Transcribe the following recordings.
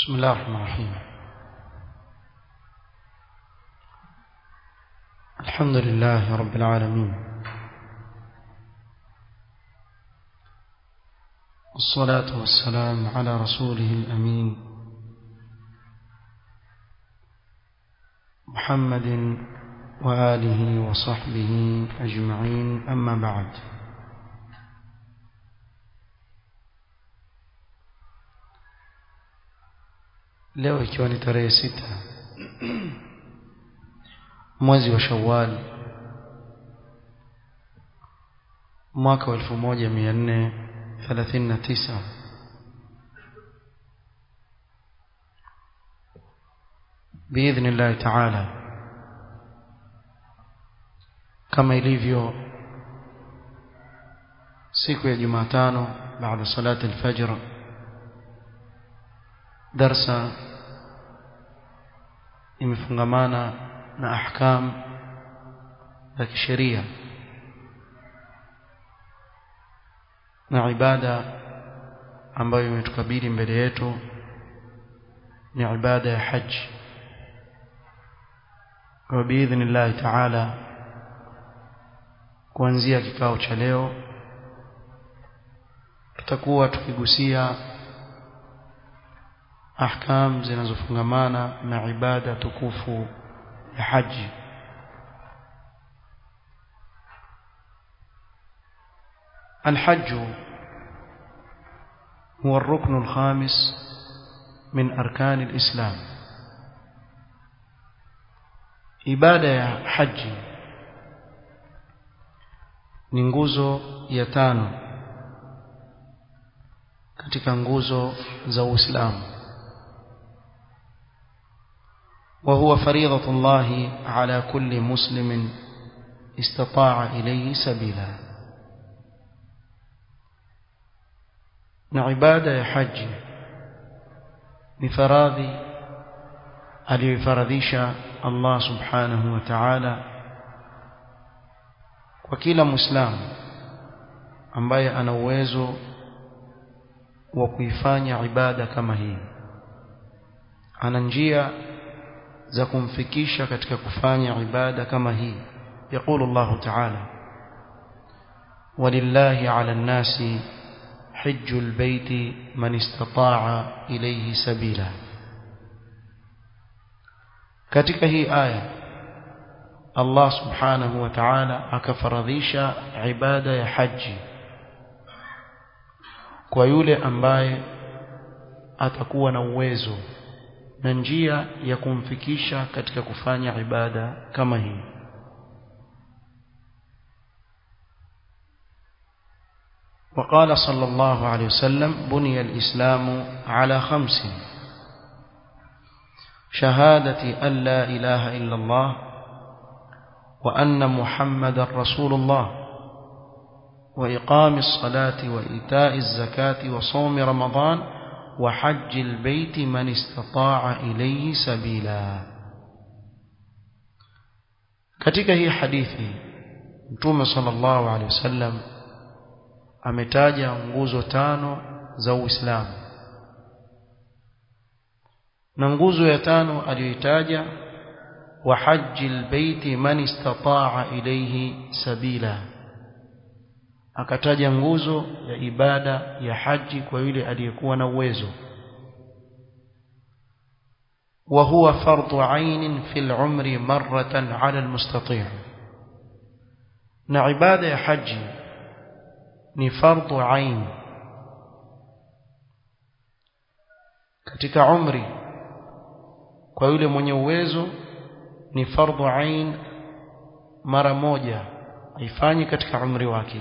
بسم الله الرحمن الرحيم الحمد لله رب العالمين والصلاة والسلام على رسوله الأمين محمد وآله وصحبه أجمعين أما بعد leo ikiwa ni tarehe sita mwezi wa Shawwal mwaka wa 1439 باذن الله تعالى kama ilivyo siku ya Jumatano baada salati al-fajr darsa imefungamana na ahkam za kisheria na ibada ambayo imetukabili mbele yetu ni ibada ya haji kwa biidhnillah taala kuanzia kikao cha leo tutakuwa tukigusia ahkam zinazofungamana na ibada tukufu ya haji الحج هو الركن الخامس من أركان الإسلام ibada ya haji ni nguzo ya tano katika nguzo za Uislamu وهو فريضة الله على كل مسلم استطاع إليه سبيلا نعبادة يا حج بفراضي aliyofaradhisha Allah subhanahu wa ta'ala kwa kila muislamu ambaye ana uwezo wa kuifanya ibada kama hii ana njia za kumfikisha katika kufanya ibada kama hii يقول الله تعالى ولله على الناس حج البيت من استطاع إليه سبيلا katika hii aya Allah subhanahu wa ta'ala akafaradhisha ibada ya haji kwa yule ambaye atakuwa na uwezo na njia ya kumfikisha katika kufanya ibada kama hii وقال صلى الله عليه وسلم بني الإسلام على خمس شهادة أن لا إله إلا الله وأن محمد رسول الله وإقام الصلاة وإيتاء الزكاة وصوم رمضان وحج البيت من استطاع إليه سبيلا katika hii hadithi mtume sallallahu alaihi wasallam ametaja nguzo tano za Uislamu na nguzo ya tano aliyoitaja wa hajjil baiti man istata'a ilayhi sabila akataja nguzo ya ibada ya haji kwa yule aliyekuwa na uwezo وهو فرض عين في العمر مرة على المستطيع na ibada ya haji ni fardhu ain katika umri kwa yule mwenye uwezo ni fardhu ain mara moja aifanyi katika umri wake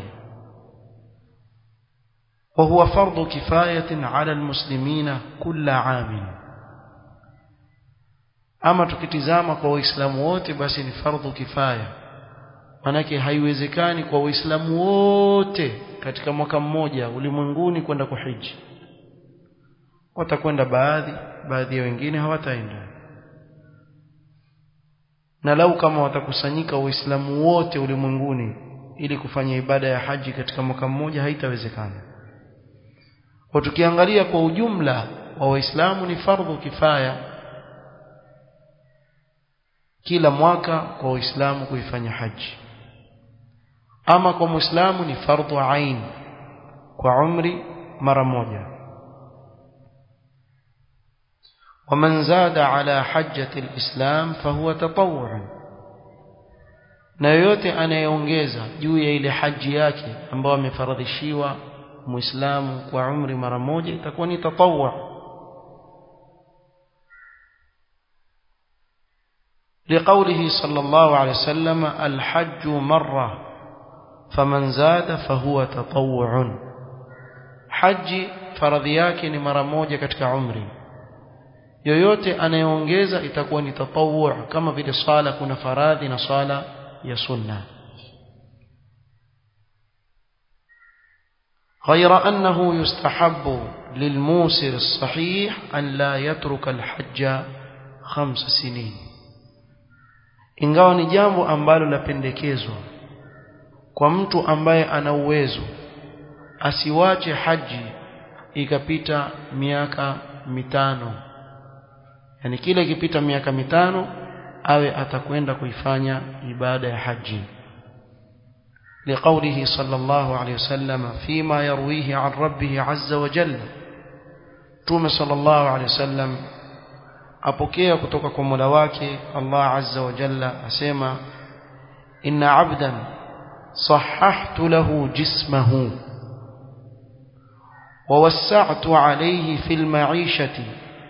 وهو فرض كفاية على المسلمين كل عام ama tukitizama kwa waislamu wote basi ni fardhu kifaya manake haiwezekani kwa waislamu wote katika mwaka mmoja ulimwenguni kwenda kuhiji watakwenda baadhi baadhi ya wengine hawataenda na lau kama watakusanyika waislamu wote ulimwenguni ili kufanya ibada ya haji katika mwaka mmoja haitawezekana kwa tukiangalia kwa ujumla wa waislamu ni fardhu kifaya kila mwaka kwa waislamu kuifanya haji ama kwa muislamu ni fardhu ain kwa umri mara moja ومن زاد على حجة الإسلام فهو تطوع na yoyote anayeongeza juu ya ile haji yake ambayo amefaradhishiwa muislamu kwa umri mara moja itakuwa ni tatawwa لقوله صلى الله عليه وسلم الحج مرة فمن زاد فهو تطوع حج faradhi yake ni mara moja katika umri yoyote anayeongeza itakuwa ni tatawwu kama vile swala kuna faradhi na swala ya sunna غير أنه يستحب للموسر الصحيح أن لا يترك الحج خمس سنين ingawa ni jambo ambalo lapendekezwa kwa mtu ambaye ana uwezo asiwache haji ikapita miaka mitano yani kile ikipita miaka mitano awe atakwenda kuifanya ibada ya haji لقوله صلى الله عليه وسلم فيما يرويه عن ربه عز وجل توم صلى الله عليه وسلم apokea kutoka kwa Mola wake Allah Azza wa Jalla asema inna abdan sahhahtu lahu jismahu wa wassa'tu alayhi fil ma'ishati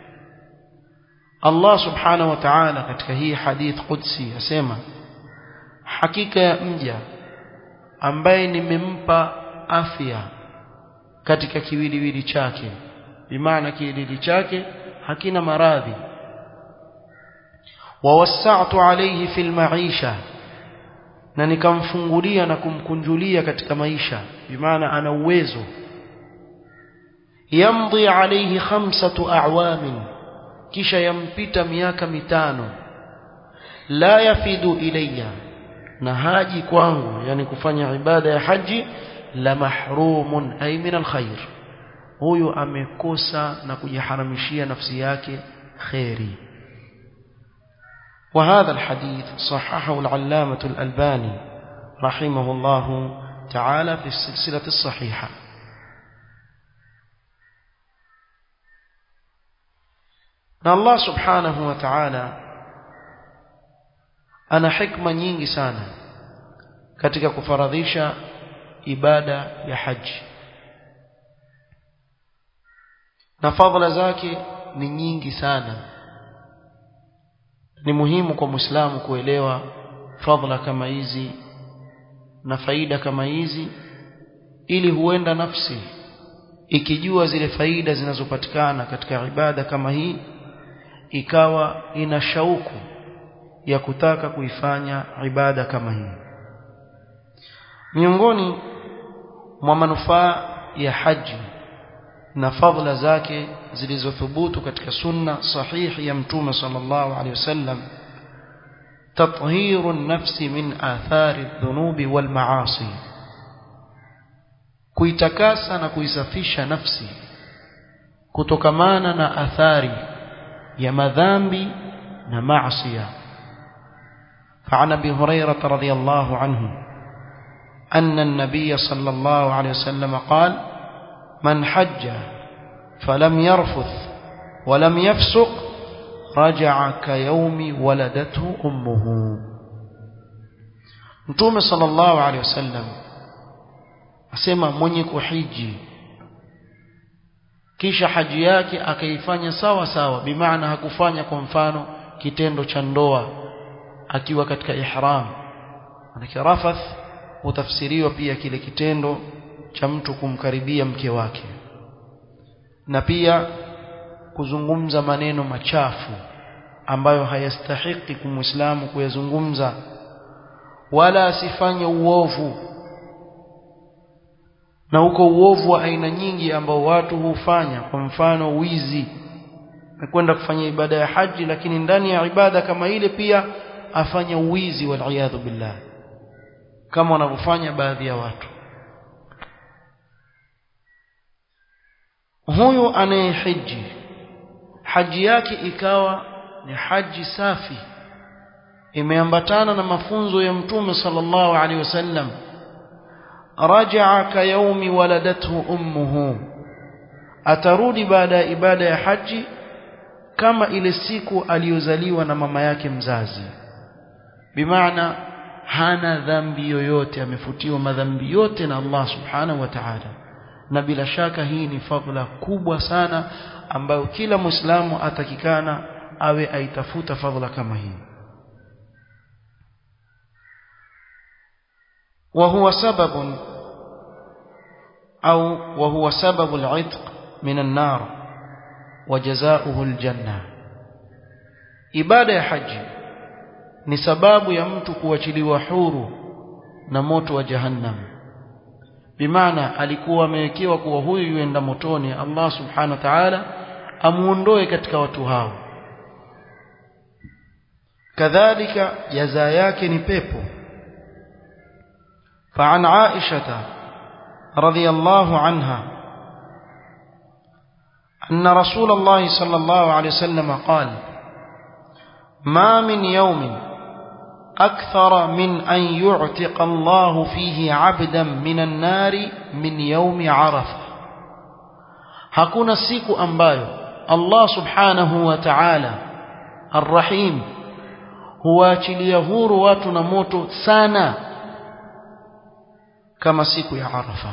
Allah subhanahu wa ta'ala katika hii hadith qudsi asema hakika ya mja ambaye nimempa afya katika kiwiliwili chake bimaana kiwiliwili chake hakina maradhi wawassa'tu alayhi fil ma'isha na nikamfungulia na kumkunjulia katika maisha bimaana ana uwezo yamdi alayhi khamsatu a'wamin kisha yampita miaka mitano la yafidu ilayya na haji kwangu yani kufanya ibada ya haji la mahrumun ay min alkhair huyu amekosa na kujiharamishia nafsi yake khairi وهذا الحديث صححه العلامة الألباني رحمه الله تعالى في السلسلة الصحيحة الله سبحانه وتعالى ana hikma nyingi sana katika kufaradhisha ibada ya haji na fadhila zake ni nyingi sana ni muhimu kwa muislamu kuelewa fadhila kama hizi na faida kama hizi ili huenda nafsi ikijua zile faida zinazopatikana katika ibada kama hii ikawa ina shauku ya kutaka kuifanya ibada kama hii miongoni mwa manufaa ya haji na fadhila zake zilizothubutu katika sunna sahihi ya mtume sallallahu alaihi wasallam تطهير النفس من آثار الذنوب والمعاصي kuitakasa na kuisafisha nafsi kutokamana na athari ya madhambi na maasiya فعن ابي هريره رضي الله عنه ان النبي صلى الله عليه وسلم قال من حج فلم يرفث ولم يفسق رجع كيوم ولدته امه متوم صلى الله عليه وسلم asema mwenye kuhiji kisha haji yake akaifanya sawa sawa bimaana hakufanya kwa mfano kitendo cha ndoa akiwa katika ihram manake rafath hutafsiriwa pia kile kitendo cha mtu kumkaribia mke wake na pia kuzungumza maneno machafu ambayo hayastahiki kumwislamu kuyazungumza wala asifanye uovu na huko uovu wa aina nyingi ambao watu hufanya kwa mfano wizi akwenda kufanya ibada ya haji lakini ndani ya ibada kama ile pia afanya uwizi waliyadhu billah kama wanavyofanya baadhi ya watu huyu anayehiji haji yake ikawa ni haji safi imeambatana na mafunzo ya mtume sallallahu alaihi wasallam rajaa ka yaumi waladathu ummuhu atarudi baada ya ibada ya haji kama ile siku aliyozaliwa na mama yake mzazi bimaana hana dhambi yoyote amefutiwa madhambi yote na Allah subhanahu wa ta'ala na bila shaka hii ni fadhila kubwa sana ambayo kila muislamu atakikana awe aitafuta fadhila kama hii وهو سبب أو وهو سبب العتق من النار وجزاؤه الجنة ibada ya haji ni sababu ya mtu kuachiliwa huru na moto wa jahannam bimaana alikuwa amewekewa kuwa huyu yuenda motoni Allah subhanahu wa ta'ala amuondoe katika watu hao kadhalika jaza yake ni pepo فعن عائشة رضي الله عنها أن رسول الله صلى الله عليه وسلم قال ما من يوم أكثر من أن يعتق الله فيه عبدا من النار من يوم عرفة hakuna siku ambayo Allah subhanahu wa ta'ala arrahim huwaachilia huru watu na moto sana kama siku ya Arafa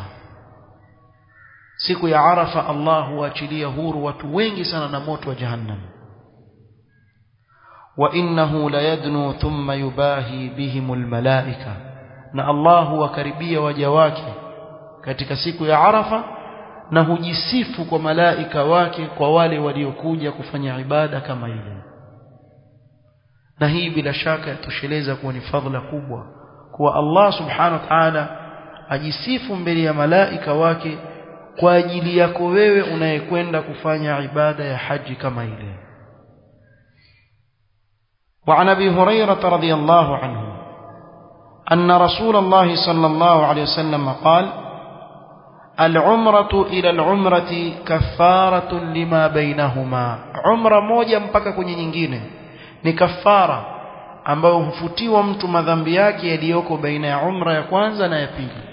siku ya Arafa Allah huachilia huru watu wengi sana na moto wa jahannam wa innahu la yadnu thumma yubahi bihim almalaika na Allah huwakaribia waja wake katika siku ya Arafa na hujisifu kwa malaika wake kwa wale waliokuja kufanya ibada kama ile na hii bila shaka yatosheleza kuwa ni fadhila kubwa kuwa Allah subhanahu wa ta'ala ajisifu mbele ya malaika wake kwa ajili yako wewe unayekwenda kufanya ibada ya haji kama ile وعن ابي هريره رضي الله عنه ان رسول الله صلى الله عليه وسلم قال العمره الى العمره كفاره لما بينهما عمره moja mpaka kwenye nyingine ni kafara ambayo hufutiwa mtu madhambi yake yaliyoko baina ya umra ya kwanza na ya pili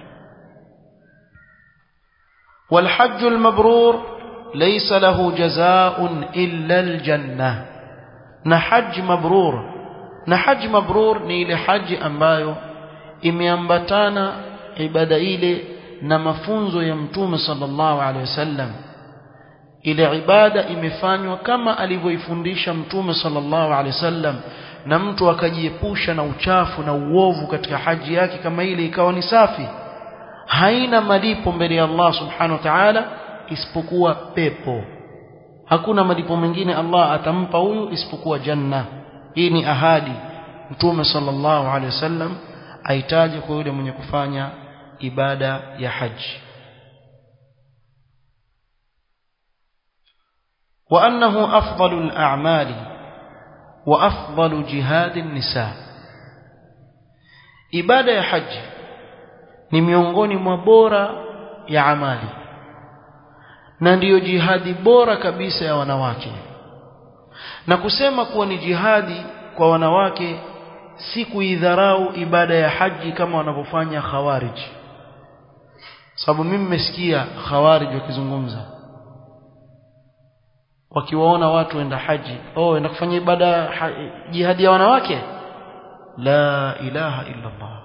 والحج المبرور ليس له جزاء إلا الجنة نحج مبرور نحج مبرور ni ile haji ambayo imeambatana ibada ile na mafunzo ya mtume sallallahu alaihi wasallam ile ibada imefanywa kama alivyoifundisha mtume sallallahu alaihi wasallam na mtu akajiepusha na uchafu na uovu katika haji yake kama ile ikawa ni safi haina malipo mbele ya Allah subhanahu wa ta'ala isipokuwa pepo hakuna malipo mengine Allah atampa huyu isipokuwa janna hii ni ahadi mtume sallallahu alaihi wasallam aitaje kwa yule mwenye kufanya ibada ya haji وأنه أفضل الأعمال وأفضل جهاد النساء ibada ya haji ni miongoni mwa bora ya amali na ndiyo jihadi bora kabisa ya wanawake na kusema kuwa ni jihadi kwa wanawake si kuidharau ibada ya haji kama wanavyofanya khawarij sababu mimi nimesikia khawarij wakizungumza wakiwaona watu waenda haji oh enda kufanya ibada ha, jihadi ya wanawake la ilaha illa Allah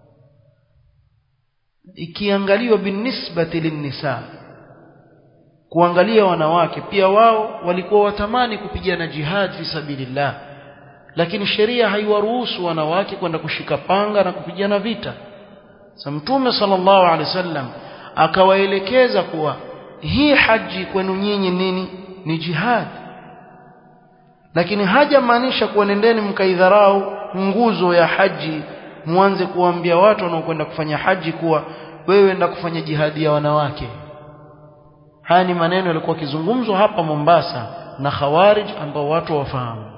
ikiangaliwa binisbati linnisa kuangalia wanawake pia wao walikuwa watamani kupigana jihad fi sabilillah lakini sheria haiwaruhusu wanawake kwenda kushika panga na kupigana vita sa mtume sallallahu alaihi wasallam akawaelekeza kuwa hii haji kwenu nyinyi nini ni jihad lakini hajamaanisha kuwa nendeni mkaidharau nguzo ya haji muanze kuambia watu wanaokwenda kufanya haji kuwa wewe enda kufanya jihadi ya wanawake haya ni maneno yalikuwa kizungumzwa hapa Mombasa na khawarij ambao watu wafahamu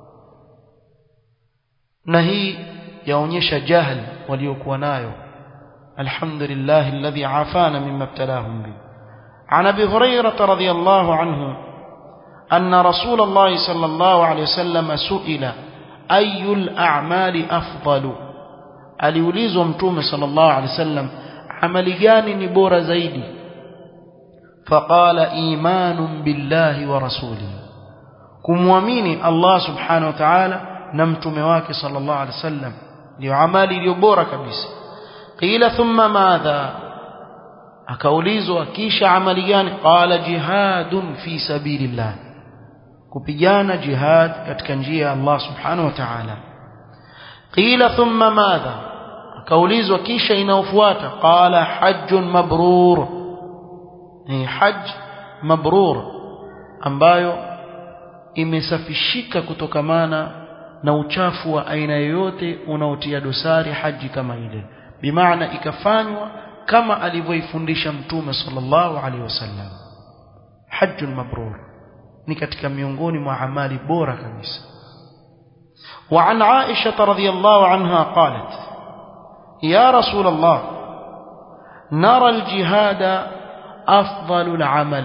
na hii yaonyesha jahl waliokuwa nayo alhamdulillah alladhi afana mimma ibtalahum bi عن ابي هريره رضي الله عنه أن رسول الله صلى الله عليه وسلم سئل أي الأعمال أفضل aliulizwa mtume sallallahu alaihi wasallam amali gani ni bora zaidi faqala imanun billahi wa rasulihi kumwamini Allah subhanahu wa ta'ala na mtume wake sallallahu alaihi wasallam ndio amali iliyo bora kabisa qila thumma madha akaulizwa kisha amali gani qala jihadun fi sabilillah kupigana jihad katika njia ya Allah subhanahu wa ta'ala qila thumma madha akaulizwa kisha inaofuata qala hajjun mabrur ni hajj mabrur ambayo imesafishika kutokamana na uchafu wa aina yoyote unaotia dosari haji kama ile bimaana ikafanywa kama alivyoifundisha mtume sallallahu alaihi wasallam hajjun mabrur ni katika miongoni mwa amali bora kabisa وعن عائشة رضي الله عنها قالت يا رسول الله نرى الجهاد أفضل العمل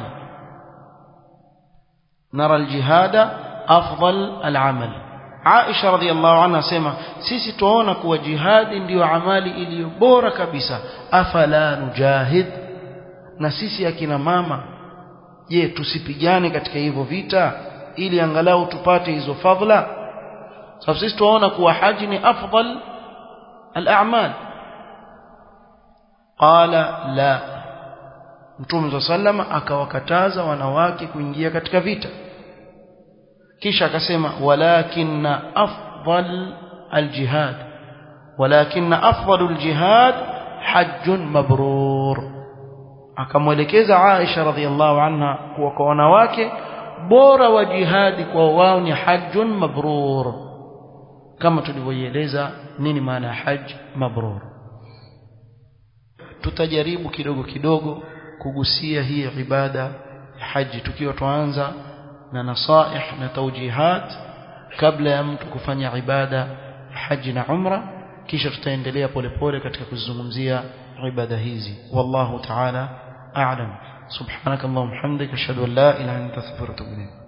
نرى الجهاد أفضل العمل عائشة رضي الله عنها سيما سيسي توانا كوا جهاد ndio amali iliyo bora kabisa afala nujahid na sisi akina mama je tusipigane katika hivyo vita ili angalau tupate hizo fadhila sababu sisi tunaona kuwa haji ni afdal al-a'mal qala la Mtume sallama akawakataza wanawake kuingia katika vita kisha akasema walakinna afdal al-jihad walakinna afdal al-jihad hajjun mabrur akamwelekeza Aisha radhiallahu anha kuwa kwa wanawake bora wa jihadi kwa wao ni hajjun mabrur kama tulivyoieleza nini maana ya hajj mabrur tutajaribu kidogo kidogo kugusia hii ibada ya haji tukiwa tuanza na nasaih na taujihat kabla ya mtu kufanya ibada ya haji na umra kisha tutaendelea polepole katika kuzungumzia ibada hizi wallahu ta'ala a'lam subhanakallahumma hamdika ashhadu an la ilaha illa anta astaghfiruka wa atubu ilayk